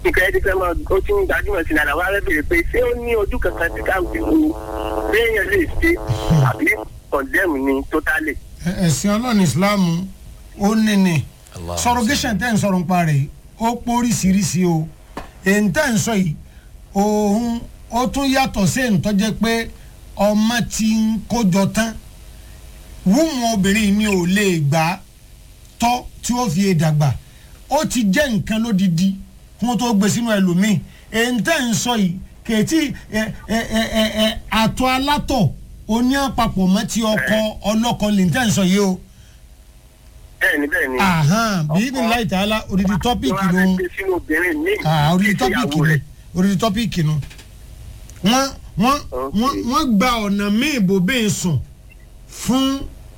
nǹkan ẹni fẹ́ máa ó ti ń gbajúmọ̀ sí nàdà wá bẹ̀rẹ̀ pé ṣé ó ní ojú kankan tí ká fi wo béèyàn lè ṣe àbí condemn ni totally. Ẹ- ẹ̀sìn ọlọ́run ìsìláàmù ó ní ni Allah. surrogation tẹ́ ń sọ̀rọ̀ ń parẹ́ ó póríṣiríṣi o èyí tẹ́ ń sọ yìí òun ó tún yàtọ̀ sí èyí tó jẹ́ pé ọmọ ti ń kójọ tán wúmu obìnrin mi ò lè gbà á tọ́ tí ó fi dàgbà ó ti jẹ́ nǹkan lódidi kí wọ́n tó gbé sínú ẹlòmíì èyí tẹ́ ń sọ yìí kèétí ẹ ẹ ẹ ẹ ẹ àtọ̀ alátọ̀ oní àpapọ̀ mọ́ ti ọkọ ọlọ́kọ lè tẹ́ ń sọ yìí o bẹ́ẹ̀ni bẹ́ẹ̀ni. ahan bí ibi láì tààlà odidi tọ́pìkì ló ló ń ń gbé sínú obìnrin mi. ah odidi tọ́pìkì ló odidi tọ́pìkì ló wọ́n wọ́n wọ́n wọ́n gba ọ̀nà míì bò bẹ́ẹ̀ sùn fún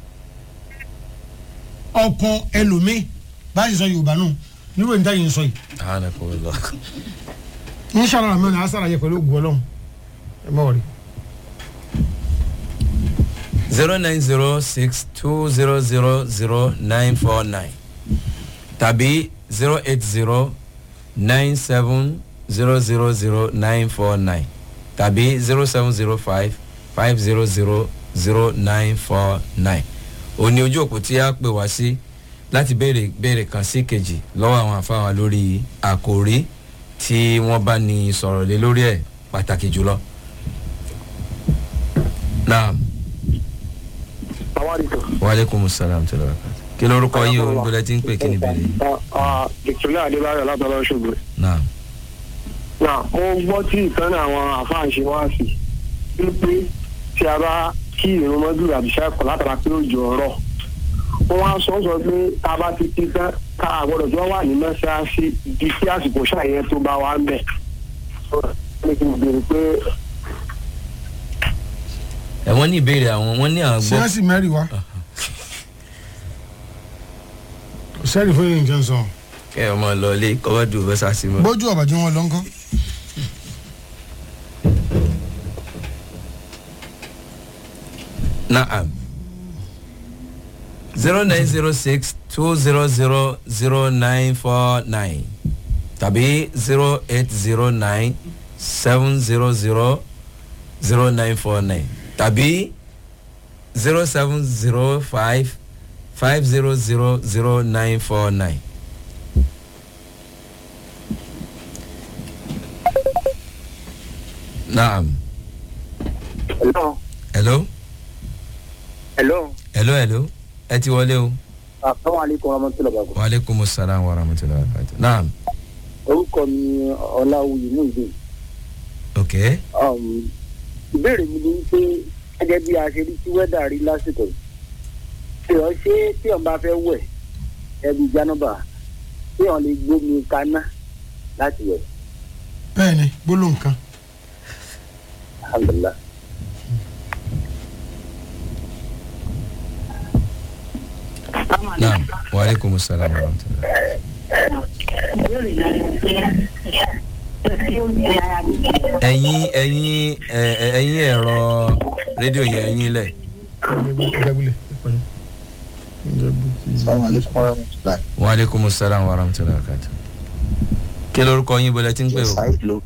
ọkọ ẹlòmíì báyìí sọ yorùbá nù nírò níta yìí ń sọ yìí Subhanallah. inshallah rahman asara yẹ pẹ̀lú ògùn ọlọ́run ẹ mọ̀ rí. zero nine zero six two zero zero zero nine four nine tàbí zero eight zero nine seven zero zero zero nine four nine tàbí zero seven zero five five zero zero zero nine four nine òní ojú òpó tí a pè wá sí láti béèrè béèrè kan sí kejì lọ́wọ́ àwọn àfáwà lórí àkòrí tí wọ́n bá ní sọ̀rọ̀ lé lórí ẹ̀ pàtàkì jùlọ. naam waaleykum salaam tí lọ́wọ́ kí lórúkọ yìí o gbọdọ̀ tí ń pè kí ni bèrè yìí. victoria adébáyọ̀ látọ̀lọ́ ṣògbè. naam náà mo gbọ́ tí ìtàn àwọn àfáà ṣe wá sí wípé tí a bá kí ìrún mọ́jú àbíṣẹ́ kọ̀ látara pé ó jọ ọ̀rọ̀ wọ́n wá sọ sọ pé tá a bá ti kí tán ká àgbọ̀dọ̀ tí wọ́n wà ní mọ́ṣáláṣí di sí àsìkò ṣàyẹ tó bá wà ń bẹ̀. ní kí n béèrè pé ẹ wọ́n ní ìbéèrè àwọn wọ́n ní àwọn ṣé gbọ́ wọ́n sì mẹ́rin wá sẹ́ẹ̀rì fún yìí nǹkan sọ kẹ́ ẹ ọmọ lọ ilé kọ́wọ́dù bẹ́sà sí mọ́. bójú ọ̀bàjú wọn lọ ńkọ́. naam zero nine zero six two zero zero zero nine four nine tàbí zero eight zero nine seven zero zero zero nine four nine tàbí zero seven zero five five zero zero zero nine four nine. naam hello hello hello hello hello ẹ ti wọlé o. asalaamualeykum warahmatulahi wabarakatuh. waaleykum salaam wa rahmatulahi wa barakatuh. naam orúkọ mi ọláwùyí ní ìlú ok ìbéèrè mi ni pé gẹ́gẹ́ bí a ṣe rí tí wẹ́dà rí lásìkò yìí tí wọ́n ṣe tí wọ́n bá fẹ́ wẹ̀ ẹbí jánábà tí wọ́n lè gbómi kaná láti wẹ̀ bẹ́ẹ̀ ni gbólóhùn kan alhamdulilah. naam waaleykum salaam wa rahmatulahi. ẹ̀yin ẹ̀yin ẹ̀, ẹ̀, ẹ̀yin ẹ̀rọ rédíò yẹn ẹ̀yin lẹ̀. waaleykum salaam wa rahmatulahi wa barakatuh. kí lorúkọ yín bọ́lá tí ń pè o. Saheed ló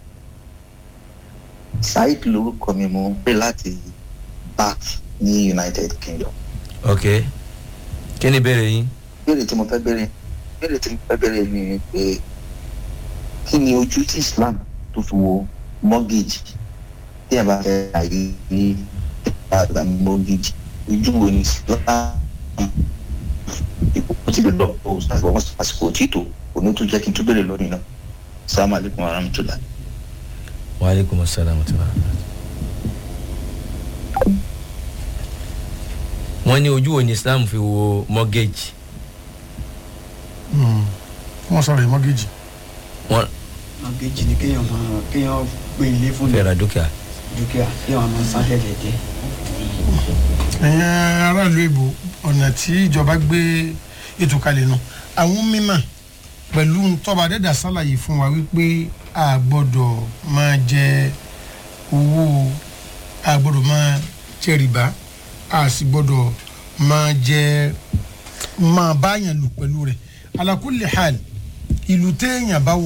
Saheed lorúkọ mi mo ń pè láti Bath ní United Kingdom. ok kí ni ìbéèrè yín. Béèrè tí mo fẹ́ béèrè béèrè tí mo fẹ́ béèrè ni pé kí ni ojú tí Islam tó fi wo mortgage tí ẹ bá fẹ́ àyè ní àgbà mortgage ojú wo ni Islam ìkókó tí lè lọ bó ṣàgbọ́n àsìkò títò òní tó jẹ́ kí n tó béèrè lónìí náà. Assalamu alaikum warahmatullahi. waaleykum salaam wa rahmatulahi. wọ́n ní ojú wo ni islam fi wo mortgage. wọ́n sọ̀rọ̀ yìí mọ́gẹ́jì wọ́n àgéjì ni kéèyàn máa kéèyàn gbé ilé fún fẹ́ ra dúkìá. dúkìá kéèyàn máa san tẹ̀lé jẹ́. ẹ̀yin aráàlú èbò ọ̀nà tí ìjọba gbé ètò kalẹ̀ nù àwọn mímọ̀ pẹ̀lú tọ́ba dẹ́dà sálàyé fún wa wípé a gbọ́dọ̀ máa jẹ owó a gbọ́dọ̀ máa jẹ rìbá a sì gbọ́dọ̀ máa jẹ máa báyàn lù pẹ̀lú rẹ̀ ala kulli hal ìlú téèyàn bá wọ